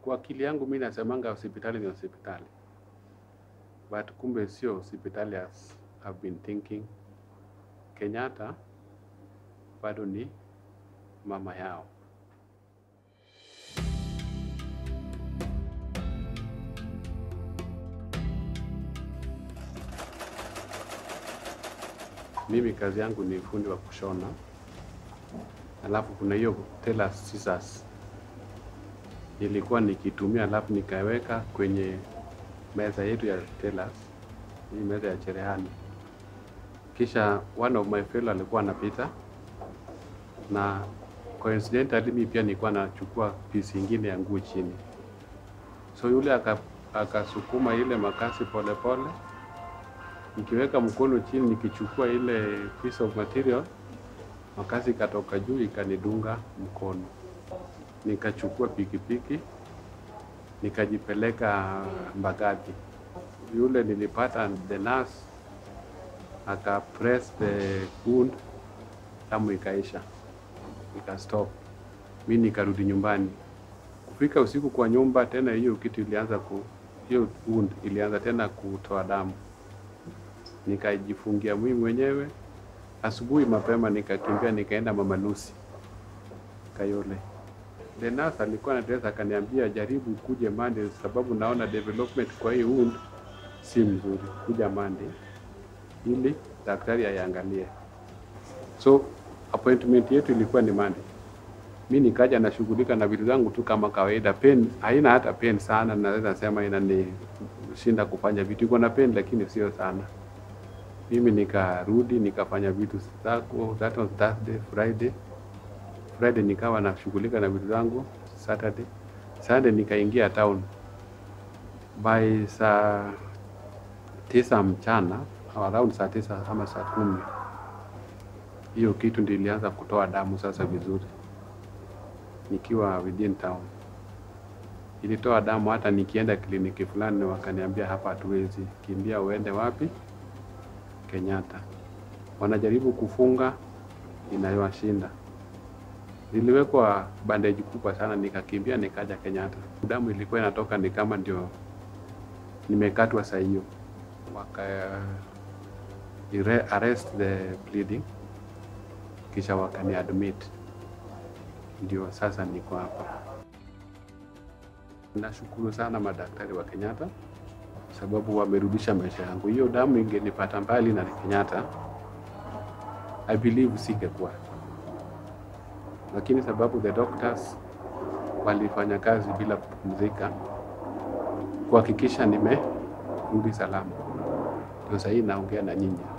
Kwa akili yangu mi nasemanga hospitali ni hospitali, but kumbe sio hospitali as I've been thinking. Kenyatta bado ni mama yao. Mimi kazi yangu ni fundi wa kushona, alafu kuna hiyo tailor scissors nilikuwa nikitumia, alafu nikaweka kwenye meza yetu ya tailors, hii meza ya cherehani. Kisha one of my fellow alikuwa anapita na coincidentally mimi pia nilikuwa nachukua piece ingine ya nguo chini, so yule aka- akasukuma ile makasi polepole pole. Nikiweka mkono chini nikichukua ile piece of material, makasi ikatoka juu ikanidunga mkono. Nikachukua pikipiki nikajipeleka Mbagathi. Yule nilipata the nurse aka press the wound, damu ikaisha, ikastop. Mi nikarudi nyumbani. Kufika usiku kwa nyumba tena, hiyo kitu ilianza ku hiyo wound ilianza tena kutoa damu nikajifungia mimi mwenyewe. Asubuhi mapema nikakimbia nikaenda Mama Lucy Kayole. The nurse alikuwa na dress akaniambia, jaribu kuje Monday sababu naona development kwa hii wound si mzuri, kuja Monday ili daktari aiangalie. So appointment yetu ilikuwa ni Monday. Mi nikaja nashughulika na vitu zangu tu kama kawaida. Pain haina hata pain sana, naweza sema inanishinda kufanya vitu. Iko na pain lakini sio sana. Mimi nikarudi nikafanya vitu zako, that was Thursday, Friday. Friday nikawa nashughulika na vitu zangu. Saturday, Sunday nikaingia town by saa tisa mchana au around saa tisa ama saa kumi hiyo kitu ndio ilianza kutoa damu sasa vizuri, nikiwa within town. Ilitoa damu hata nikienda kliniki fulani, wakaniambia hapa hatuwezi, kimbia uende wapi? Kenyatta. Wanajaribu kufunga, inayowashinda. Niliwekwa bandeji kubwa sana, nikakimbia nikaja Kenyatta. Damu ilikuwa inatoka ni kama ndio nimekatwa saa hiyo, waka ire- arrest the bleeding, kisha wakani admit, ndio sasa niko hapa. Nashukuru sana madaktari wa Kenyatta sababu wamerudisha maisha yangu. Hiyo damu ingenipata mbali na Kenyatta, I believe singekuwa, lakini sababu the doctors walifanya kazi bila kupumzika kuhakikisha nimerudi salama, ndio sahii naongea na nyinyi.